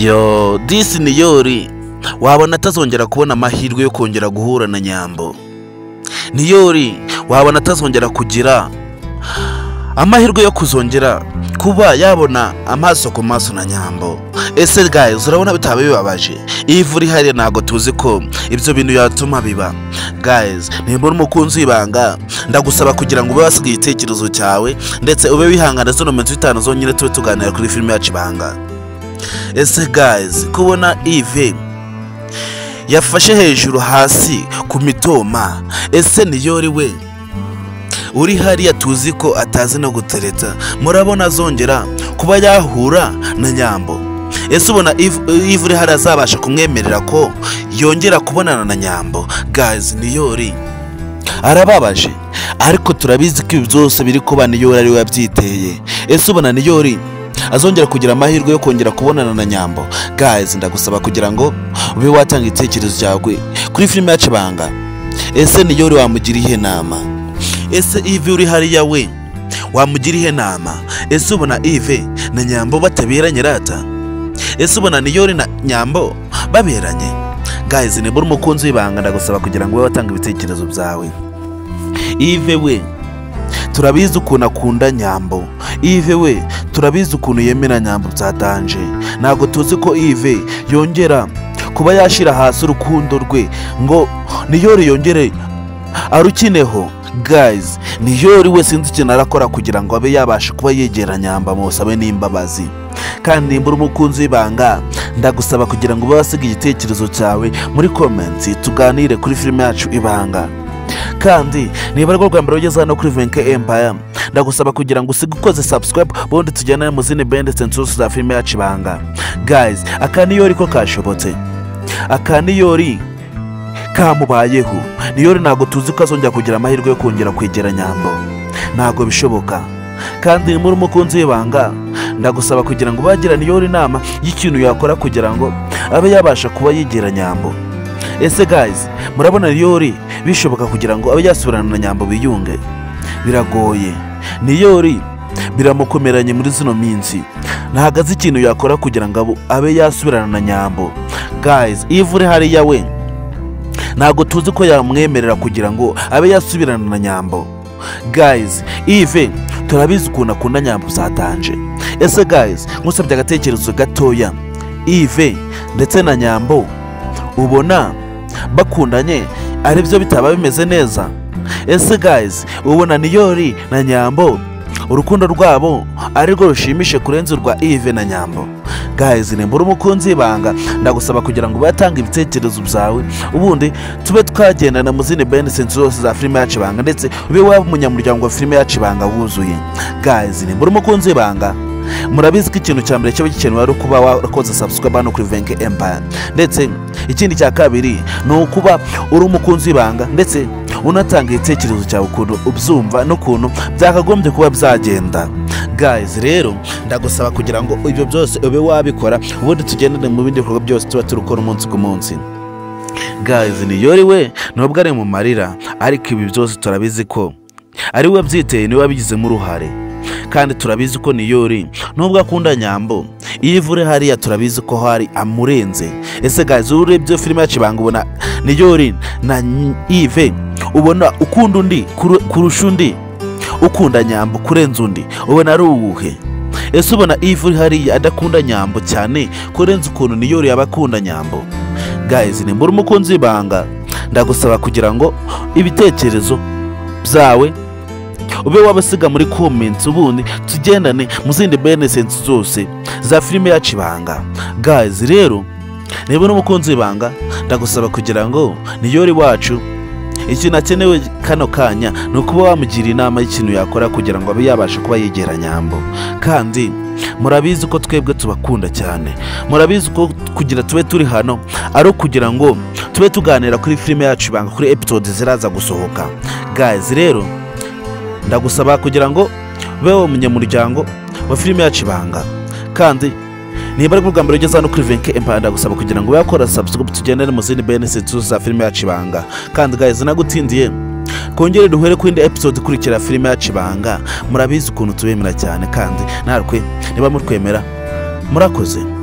yo disini yori wabona atazongera kubona amahirwe yo kongera guhura na nyambo niyori wabona atazongera kugira amahirwe yo kuzongera kuba yabona amaso ku maso na nyambo ese guys urabona bitaba bibabaje iyo ivu rihari ntabwo tuzi ko ibyo bintu yatuma biba guys niba uri umukunzi w'ibanga ndagusaba kugira ngo ube wasigaye igitekerezo cyawe ndetse ube wihangana zino minsi itanu zonyine tube tuganira kuri filime yacu ibanga ese guys kubona ive yafashe hejuru hasi ku mitoma ese niyori we uri hariya tuzi ko atazi no gutereta murabona azongera kuba yahura na nyambo ese ubona ivu uri hariya azabasha kumwemerera ko yongera kubonana na nyambo gazi niyori arababaje ariko turabizi ko ibi byose biri kuba niyori ari we wabyiteye ese ubona niyori azongera kugira amahirwe yo kongera kubonana na nyambo guys ndagusaba kugira ngo ube watanga igitekerezo cyawe kuri filime yacu ibanga ese niyori wamugira ihe nama ese ivi uri hariya we wamugira ihe nama ese ubona ive na nyambo bataberanye rata ese ubona niyori na nyambo baberanye guys nibura umukunzi w'ibanga ndagusaba kugira ngo ube watanga ibitekerezo byawe ive we turabizi ukuntu akunda nyambo ive we turabizi ukuntu yemera nyambo byatanje ntabwo tuzi ko ive yongera kuba yashyira hasi urukundo rwe ngo niyori yongere arukineho guys niyori we sinzi ikintu arakora kugira ngo abe yabasha kuba yegera nyamba musabe n'imbabazi kandi nimbura umukunzi w'ibanga ndagusaba kugira ngo ube wasiga igitekerezo cyawe muri komenti tuganire kuri filime yacu ibanga kandi niba ari rwo mbere ugeze hano kuri venke empaya ndagusaba kugira ngo usige ukoze subscribe ubundi tujyane mu zindi bende zose za filime yacu ibanga guys aka niyori ko kashobotse aka niyori kamubayeho niyori ntabwo tuzi ko azongera kugira amahirwe yo kongera kwegera nyambo ntabwo bishoboka kandi muri umukunzi w'ibanga ndagusaba kugira ngo bagira niyori inama y'ikintu yakora kugira ngo abe yabasha kuba yegera nyambo ese guys murabona niyori bishoboka kugira ngo abe yasubirana na nyambo biyunge biragoye niyori biramukomeranye muri zino minsi ntabwo azi ikintu yakora kugira ngo abe yasubirana na nyambo guys iyo uri hariya we ntabwo tuzi ko yamwemerera kugira ngo abe yasubirana na nyambo guys ive turabizi ukuntu akunda nyambo zatanje ese guys nkusabye agatekerezo gatoya ive ndetse na nyambo ubona bakundanye ari byo bitaba bimeze neza ese guys ubona niyori na nyambo urukundo rwabo arirwo rushimishe kurenza urwa ive na nyambo guys nimbura umukunzi ibanga ndagusaba kugira ngo batanga ibitekerezo byawe ubundi tube twagendana mu zindi benesensi zose za filime yacu ibanga ndetse ube waba umunyamuryango wa filime yacu ibanga wuzuye guys nimbura umukunzi ibanga murabizi ko ikintu cya mbere kiba gikenewe ari ukuba warakoze subscribe hano kuri venke empire ndetse ikindi cya kabiri ni ukuba uri umukunzi w'ibanga ndetse unatanga igitekerezo cyawe ukuntu ubyumva n'ukuntu byakagombye kuba byagenda guys rero ndagusaba kugira ngo ibyo byose ube wabikora ubundi tugendane mu bindi bikorwa byose tuba turi gukora umunsi ku munsi guys niyori we nubwo ari mu marira ariko ibi byose turabizi ko ari we byiteye niwe wabigizemo uruhare kandi turabizi ko niyori nubwo akunda nyambo iyo ivure hariya turabizi ko hari amurenze ese gazi urebye filime yacu ibanga ubona niyori na ive ubona ukunda undi kurusha undi ukunda nyambo kurenza undi ubona ari uwuhe ese ubona ivure hariya adakunda nyambo cyane kurenza ukuntu niyori yaba akunda nyambo gazi nimbura umukunzi w'ibanga ndagusaba kugira ngo ibitekerezo byawe ube wabasiga muri komenti ubundi tugendane mu zindi benesensi zose za filime yacu ibanga gazi rero niba uri umukunzi w'ibanga ndagusaba kugira ngo niyori wacu ikintu akenewe kano kanya ni ukuba wamugira inama y'ikintu yakora kugira ngo abe yabasha kuba yegera nyambo kandi murabizi ko twebwe tubakunda cyane murabizi ko kugira tube turi hano ari ukugira ngo tube tuganira kuri filime yacu ibanga kuri episode ziraza gusohoka gazi rero ndagusaba kugira ngo ube wowe umunyamuryango wa filime yacu ibanga kandi niba ari bwa mbere ugeze hano kuri venke empaya ndagusaba kugira ngo ube wakora subscribe tugendane mu zindi benesi za filime yacu ibanga kandi gahizi nagutindiye twongere duhere ku yindi episode ikurikira filime yacu ibanga murabizi ukuntu tubemera cyane kandi natwe niba mutwemera murakoze